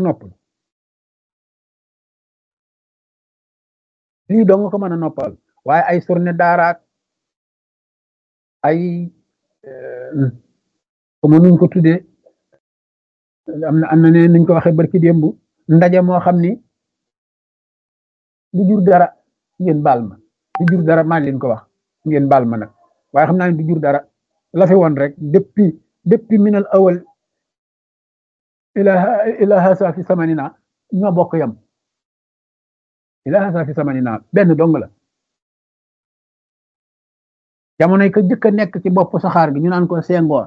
noppal lii doo nga ko mën a noppal waaye ay surne daaraak ay comme nuñ ko tuddee am na am na ne nuñ ko waxee barki démb ndaje moo xam ni du jur dara ngeen baal ma du jur dara maa leen ko wax ngeen baal ma nag waaye xam naa ne du jur dara la fi woon rek depuis depuis minal awal ila ila hasa fi samanina ñoo bokk yam ila hasa fi samanina benn dong la jamonoy ko jëkk a nekk ci bopp saxaar gi ñu naan ko sengoor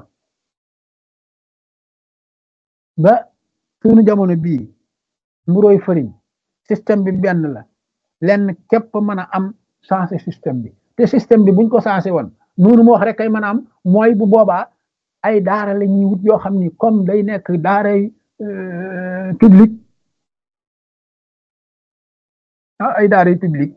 ba suñu jamono bii mburoy fëriñ système bi benn la lenn képp mën a am changé système bi te système bi buñ ko changé woon noonu mu wax rek kay mën a am mooy bu boobaa ay daara la ñuy wut yoo xam ni comme day nekk daaray public ah ay daaray public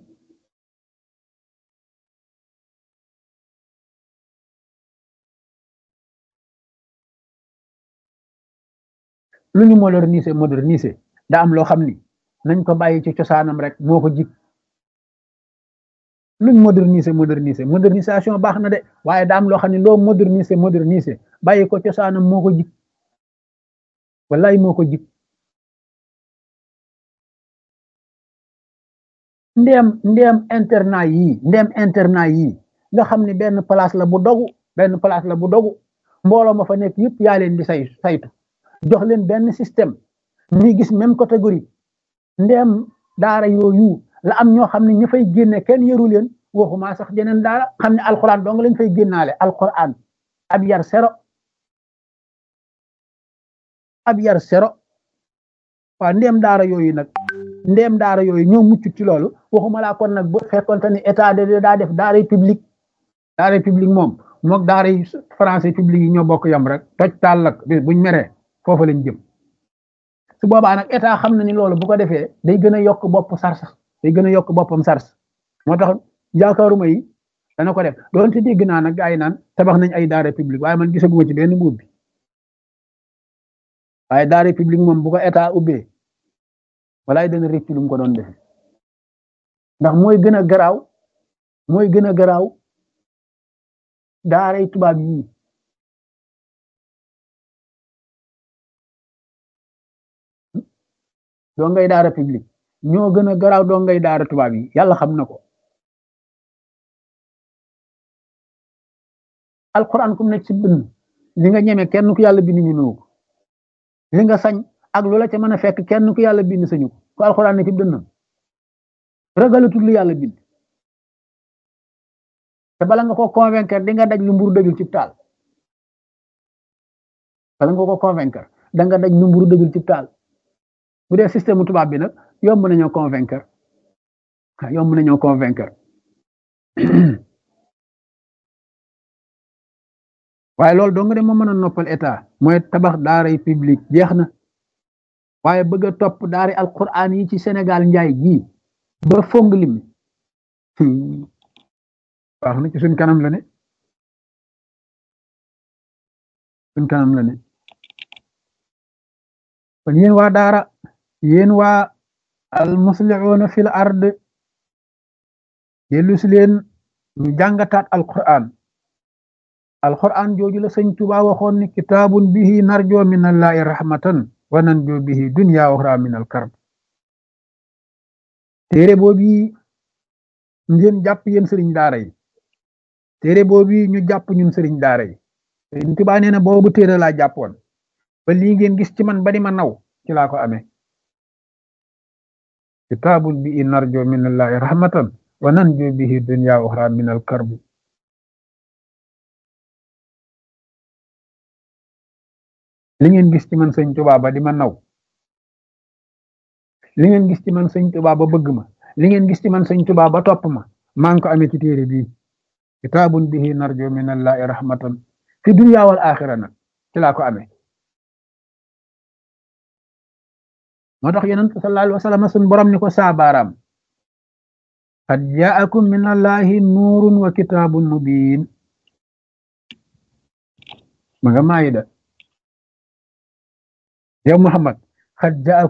lu ñu moderniser moderniser da am loo xam ni nañ ko bàyyi ci cosaanam rek moo ko jig luñ moderniser moderniser modernisation baax na de waaye daa am loo xam ne loo moderniser moderniser bàyyi ko cosaanam moo ko jig wallaay moo ko jig ndéem ndéem internat yii ndéem internat yii nga xam ne benn place la bu dogu benn place la bu dogu mbooloo ma fa nekk yëpp yaa leen di say saytu jox leen benn système ñuy gis même catégorie ndéem daara yooyu la am ñoo xam ne ña fay génne kenn yëru leen waxuma sax jeneen daara xam ne alxuraan dong lañ fay génnaale alxuraan ab yar sero ab yar sero waaw ndéem daara yooyu nag ndéem daara yooyu ñoo mucc ci loolu waxuma laa kon nag bu fekkonte ni état de daa def daara public daara public moom mook daara français public yi ñoo bokk yam rek toj taal lak bis buñ meree foofu lañ jëm su boobaa nag état xam na ni loolu bu ko defee day gën a yokk bopp sars day gën a yokk boppam sars moo tax yaakaaruma yi dana ko def doonte dégg naa nag gaa yi naan tabax nañ ay daara public waaye man gisaguma ci benn mbuub bi waaye daara public moom bu ko état ubbee walaay dana rëcc lu mu ko doon defe ndax mooy gën a garaaw mooy gën a garaaw daaray tubaab yii doo ngay daara public ñoo gën a garaaw doo ngay daara tubaab yi yàlla xam na ko alquran kum nekk ci bind li nga ñeme kenn ku yàlla bind ñemewu ko li nga sañ ak loola ca mën a fekk kenn ku yàlla bind sañu ko ku alquran ne ci dënnam ragalatul lu yàlla bind te bala nga ko convaincre di nga daj lu mburu dëjul ci taal bala nga ko convaincre da nga daj lu mburu dëjul ci taal bu dee système tubaab bi nag yomb nañoo convaincre yomb nañoo convaincre waaye loolu dong de moo mën a noppal état mooy tabax daaray public jeex na waaye bëgg a topp daari alquran yi ci Sénégal njaay gii ba fong lim wax na ci suñ kanam la ne suñ kanam la ne kon yéen waa daara yéen waa al muslihuuna fil ard dellu si leen ñu jàngataat alquran alquran jooju la sëñ Tuba waxoon ni kitaabun bihi narjo min allahi rahmatan wa nanjo bihi dunya uxra min al karb téere boobu ngeen jàpp yéen sëriñ daara yi téere boobu ñu jàpp ñun sëriñ daara yi sëñ Tuba nee na boobu téere laa jàppoon ba lii ngeen gis ci man ba di ma naw ci laa ko amee kitaabun bihi narjo min allahi rahmatan wa nanjo bihi dunya uxra min al karb li ngeen gis ci man sëñ Tuba ba di ma naw li ngeen gis ci man sëñ Tuba ba bëgg ma li ngeen gis ci man sëñ Tuba ba topp ma maa ngi ko amee ci téere bii kitaabun bihi narjo min allahi rahmatan fi dunya wal axira nag ci laa ko amee moo tax yonent sallallahu alayhi wa sallam sun borom ni ko saabaaraam qad jaakum min allahi nuurun wa kitaabun mubin ma nga maayida yow Muhammad qad jaakum